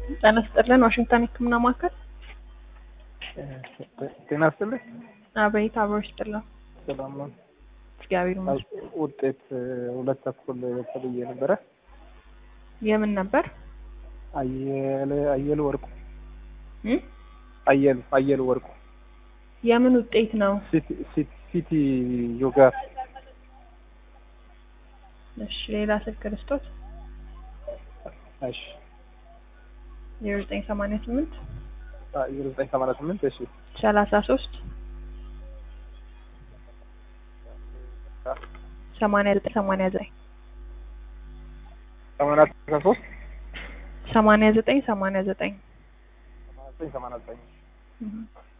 ጤና ይስጥልን ዋሽንግተን የህክምና ማዕከል ጤና ይስጥልኝ። አቤት አብሮ ይስጥልን ሰላም ነው። እግዚአብሔር ይመስገን ውጤት ሁለት ተኩል ተብዬ ነበረ። የምን ነበር አየለ አየሉ ወርቁ እም? አየሉ አየሉ ወርቁ የምን ውጤት ነው ሲቲ ሲቲ ሲቲ ዮጋ እሺ ሌላ ስልክ ክርስቶስ እሺ ዜሮ ዘጠኝ ሰማንያ ስምንት ዜሮ ዘጠኝ ሰማንያ ስምንት እሺ ሰላሳ ሶስት ሰማንያ ዘጠኝ ሰማንያ ዘጠኝ ሰማንያ አስራ ሶስት ሰማንያ ዘጠኝ ሰማንያ ዘጠኝ ሰማንያ ዘጠኝ ሰማንያ ዘጠኝ እም።